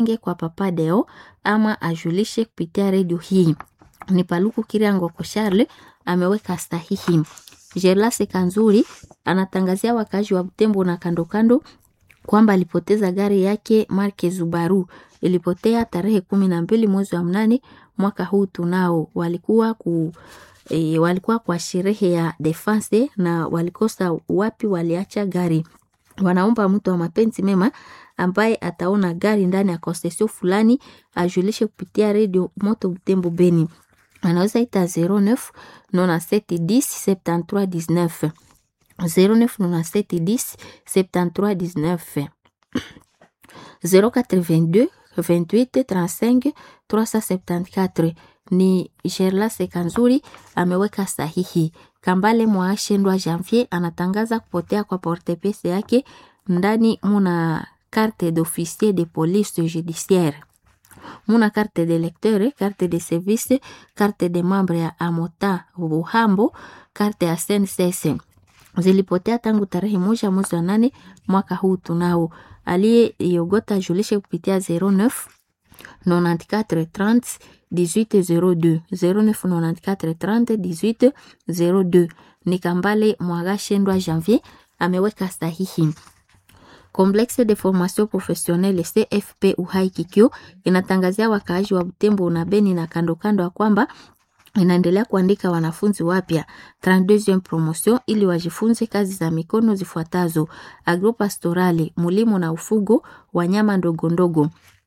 nge kwa Papa Deo ama ajulishe kupitia redio hii. Ni Paluku Kiriango ko Charles ameweka sahihi. Gerlase Kanzuri anatangazia wakazi wa Butembo na kando kando kwamba alipoteza gari yake marke Zubaru ilipotea tarehe kumi na mbili mwezi wa mnane mwaka huu tunao. Walikuwa ku e, walikuwa kwa sherehe ya defense na walikosa wapi waliacha gari. Wanaomba mtu wa mapenzi mema ambaye ataona gari ndani ya konsesio fulani ajulishe kupitia redio Moto Butembo Beni. Anaweza ita 09 97 10 73 19 09 97 10 73 19 082 28 35 374 ni Gerlas Kanzuri ameweka sahihi. Kambale Mwashendwa Janvier anatangaza kupotea kwa portepese yake ndani muna carte d'officier de police judiciaire muna carte de lecteur, carte de service, carte de membre ya Amota Buhambo, carte ya SNCC zilipotea tangu tarehe moja mwezi wa nane mwaka huu tunao. Aliyeiogota julishe kupitia 09 94 30 1802 09 94 30 1802. Ni Kambale Mwagashendwa Janvier ameweka sahihi. Complexe de formation professionnelle CFP Uhai Kikyo inatangazia wakaaji wa Butembo na Beni na kando kando ya kwamba inaendelea kuandika wanafunzi wapya 32e promotion ili wajifunze kazi za mikono zifuatazo: agropastorale, mulimo na ufugo, wanyama ndogo ndogo,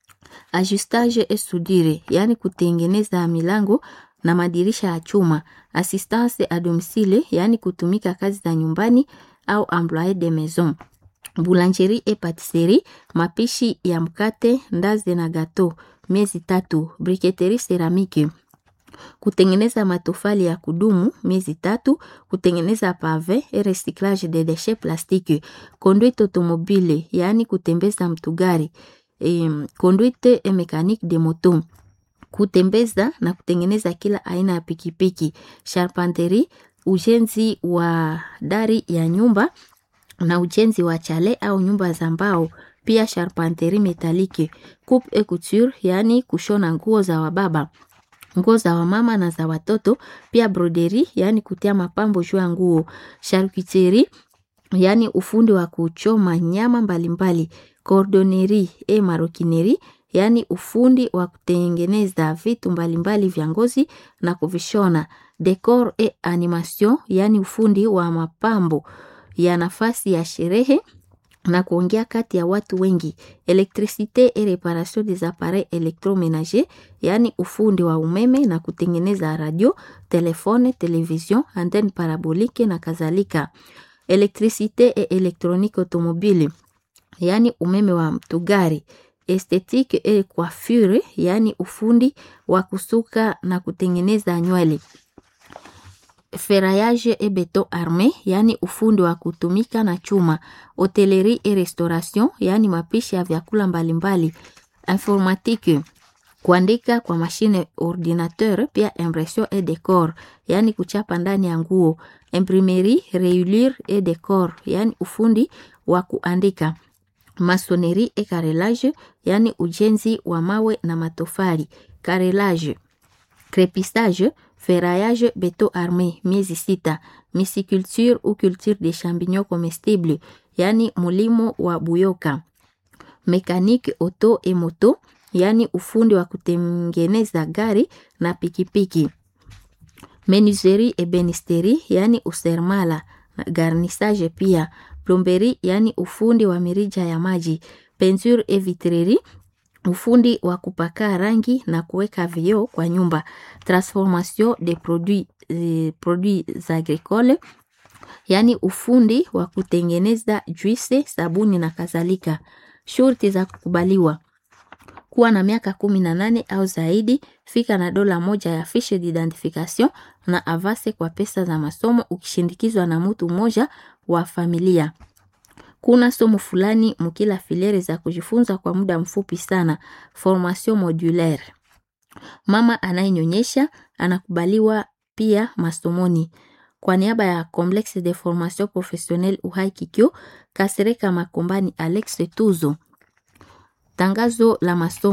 ajustage et soudure, yani kutengeneza milango na madirisha ya chuma, assistance a domicile, yani kutumika kazi za nyumbani au employé de maison boulangerie et patisserie, mapishi ya mkate, ndazi na gato, miezi tatu. Briketerie ceramike, kutengeneza matofali ya kudumu, miezi tatu. Kutengeneza pave et recyclage de déchets plastique. Conduite automobile, yaani kutembeza mtugari. E, conduite et mécanique de moto, kutembeza na kutengeneza kila aina ya pikipiki. Charpenterie, ujenzi wa dari ya nyumba na ujenzi wa chale au nyumba za mbao. Pia charpenterie metalike, coupe et couture, yaani kushona nguo za wababa, nguo za wamama na za watoto. Pia broderie, yaani kutia mapambo juu ya nguo. Charcuterie, yaani ufundi wa kuchoma nyama mbalimbali. Cordonnerie et maroquinerie, yaani ufundi wa kutengeneza vitu mbalimbali vya ngozi na kuvishona. Decor et animation, yaani ufundi wa mapambo ya nafasi ya sherehe na kuongea kati ya watu wengi. Electricite et reparation des appareils electromenagers, yaani ufundi wa umeme na kutengeneza radio, telefone, television, antenne parabolique na kadhalika. Electricite et électronique automobile, yaani umeme wa mtugari. Esthétique et coiffure, yaani ufundi wa kusuka na kutengeneza nywele ferraillage et beton armé, yaani ufundi wa kutumika na chuma. Hotellerie et restauration, yaani mapishi ya vyakula mbalimbali. Informatique, kuandika kwa mashine ordinateur, pia impression et décor, yaani kuchapa ndani ya nguo. Imprimerie, reliure et décor, yaani ufundi wa kuandika. Maçonnerie et carrelage, yaani ujenzi wa mawe na matofali. Carrelage, crépissage ferraillage beton armé miezi sita. Misiculture ou culture des champignons comestibles, yaani mulimo wa buyoka. Mécanique auto et moto, yaani ufundi wa kutengeneza gari na pikipiki. Menuiserie et benisterie, yaani usermala na garnissage pia. Plomberie, yaani ufundi wa mirija ya maji. Peinture et vitrerie ufundi wa kupaka rangi na kuweka vioo kwa nyumba. Transformation de produits, eh, produits agricoles, yaani ufundi wa kutengeneza juisi, sabuni na kadhalika. Shurti za kukubaliwa: kuwa na miaka kumi na nane au zaidi, fika na dola moja ya fiche d'identification na avase kwa pesa za masomo, ukishindikizwa na mtu mmoja wa familia. Kuna somo fulani mkila filiere za kujifunza kwa muda mfupi sana, formation modulaire. Mama anayenyonyesha anakubaliwa pia masomoni. Kwa niaba ya Complexe de Formation Professionnelle Uhai Kikyo, Kasereka Makombani Alex Tuzo Tangazo la masomo